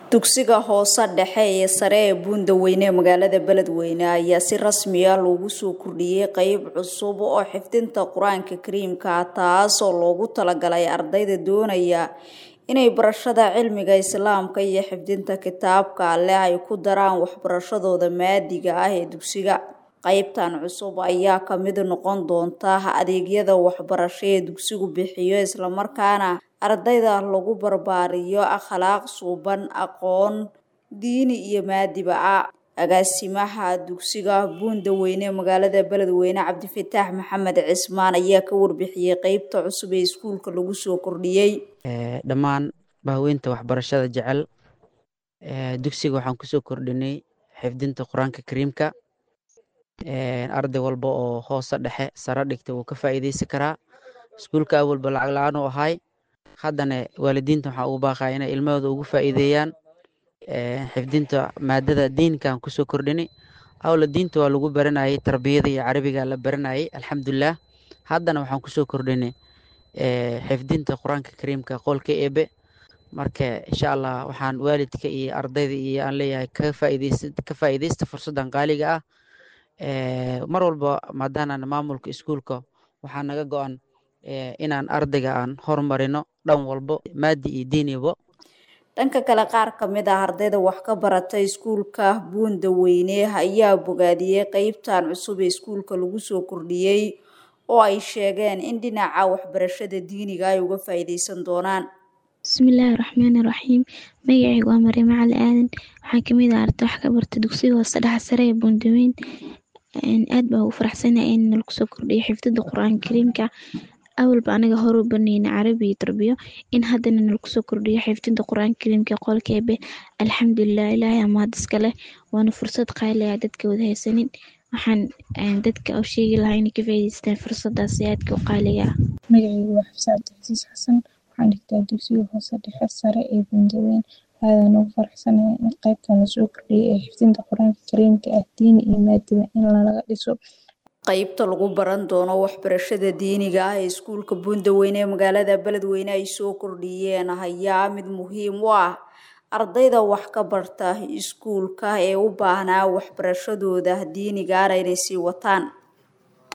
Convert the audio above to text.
dugsiga hoose dhexe ee sare ee buundaweyne ee magaalada beledweyne ayaa si rasmi ah loogu soo kordhiyey qeyb cusub oo xifdinta qur-aanka kariimka taas oo loogu talagalay ardayda doonaya inay barashada cilmiga islaamka iyo xifdinta kitaabka alleh ay ku daraan waxbarashadooda maadiga ah ee dugsiga qeybtan cusub ayaa kamid noqon doonta adeegyada waxbarasho ee dugsigu bixiyo islamarkaana ardayda lagu barbaariyo akhlaaq suuban aqoon diini iyo maadiba ah agaasimaha dugsiga buundaweyne ee magaalada beledweyne cabdifataax maxamed cismaan ayaa ka warbixiyey qeybta cusub ee iskuulka lagu soo kordhiyey dhammaan bahweynta waxbarashada jecel dugsiga waxaan kusoo kordhinay xifdinta qur-aanka kariimka arday walba oo hoose dhexe sare dhigta wuu ka faa'iideysan karaa iskuulka awalba lacag la-aan u ahay haddana waalidiinta waxaa ugu baaqaya inay ilmahooda ugu faa'iideeyaan xifdinta maadada diinkaan kusoo kordhinay awla diinta waa lagu baranayay tarbiyada iyo carabiga la baranayay alxamdulilah haddana waxaan kusoo kordhinay xifdinta qur-aanka kariimka qolka eebe marka insha allah waxaan waalidka iyo ardayda iyo aan leeyahay ka faa'iideysta fursaddan qaaliga ah mar walba maadaanaan maamulka iskuulka waxaa naga go-an inaan ardayga aan horumarino dhan walbo maadi iyo diinibo dhanka kale qaar ka mid ah ardayda wax ka barata iskuulka buundaweyne ayaa bogaadiyey qeybtan cusub ee iskuulka lagu soo kordhiyey oo ay sheegeen in dhinaca waxbarashada diiniga ay uga faa'iideysan doonaan bismillaahi raxmaani raxiim magacayga waa mariimo cali aadan waxaan kamid ah arday wax ka barta dugsiga hoose dhexe sare ee buundaweyn aad baa ugu faraxsanahay in lagu soo kordhiyo xifdada qur-aanka kariimka awalba anaga hore u banayna carabi iyo tarbiyo in haddana nalagu soo kordhiyo xifdinta qur-aanka kariimka qolka eebe alxamdulilah ilaahay amaad iskale waana fursad qaali ah dadka wada haysanin waxaan dadka u sheegi lahaa inay ka faa'iideystaan fursadaasi aadka u qaaliga ah magacaygu waa xabse cabdicasiis xasan waxaan dhigtaa dugsiga hoose dhexe sare ee buundaweyn aadaan ugu faraxsanahay in qaybtan lasoo kordhiyay ee xifdinta qur-aanka kariimka ah diini iyo maadiba in lalaga dhiso qeybta lagu baran doono waxbarashada diiniga ah ee iskuulka buundaweyne ee magaalada beledweyne ay soo kordhiyeen ayaa mid muhiim u ah ardayda wax ka barta iskuulka ee u baahnaa waxbarashadooda diinigaana inay sii wataan